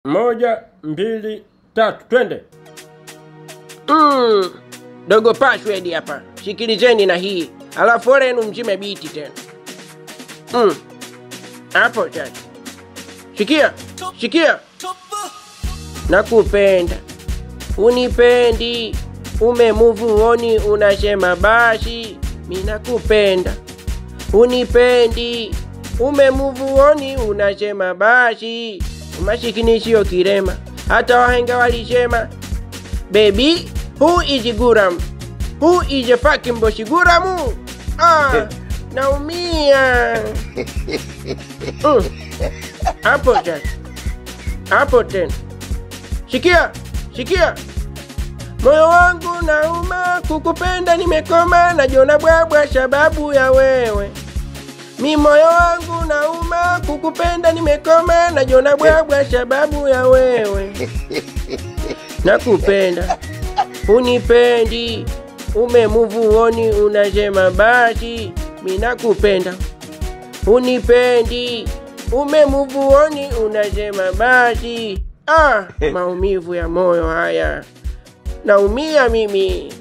Moja, mbili, tatu, twende. Mm, dogo password hapa, sikilizeni na hii, alafu ole yenu mzime biti tena. Mm, hapo sasa, sikia sikia, nakupenda unipendi, umemuvuoni unasema basi, mi nakupenda unipendi, umemuvuoni unasema basi, umasikini sio kirema, hata wahenga walisema Baby, who is Guram? Who is a fucking boshi Guramu? Ah, naumia. Mm. Hapo tena. Hapo tena. Sikia, sikia. Moyo wangu nauma, kukupenda nimekoma, najiona bwabwa sababu ya wewe. Mi moyo wangu nauma, kukupenda nimekoma, najiona bwabwa sababu ya wewe nakupenda unipendi umemuvuoni unasema basi mi nakupenda unipendi umemuvuoni unasema basi ah, maumivu ya moyo haya naumia mimi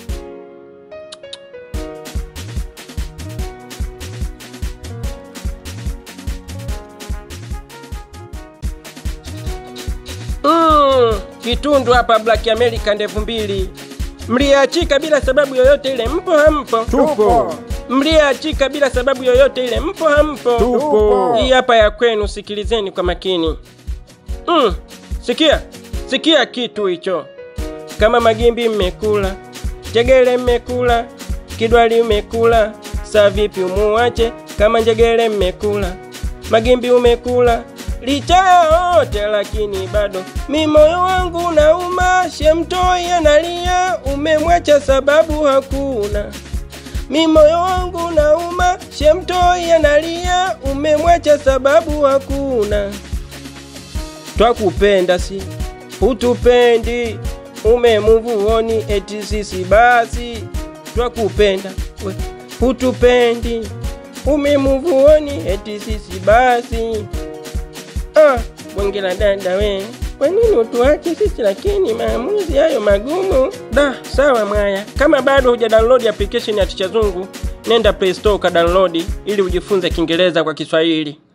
Mm, kitundu hapa Black America ndevu mbili mliachika bila sababu yoyote ile, mpo hampo? Tupo. Mliachika bila sababu yoyote ile, mpo hampo? Tupo. Hii hapa ya kwenu, sikilizeni kwa makini. Mm, sikia sikia kitu hicho, kama magimbi mmekula, njegele mmekula, kidwali mmekula, saa vipi umuache kama njegele mmekula, magimbi umekula licha ya yote lakini bado mi moyo wangu nauma, shemtoi analia, umemwacha sababu hakuna. Mi moyo wangu nauma, shemtoi analia, umemwacha sababu hakuna. Twakupenda si hutupendi, umemuvuoni eti sisi basi. Twakupenda we, hutupendi, umemuvuoni eti sisi basi. Ah, bonge la dada we, kwa nini utuache sisi lakini maamuzi hayo magumu? Da, sawa mwaya, kama bado huja download application ya Ticha Zungu, nenda Play Store ka download ili ujifunze Kiingereza kwa Kiswahili.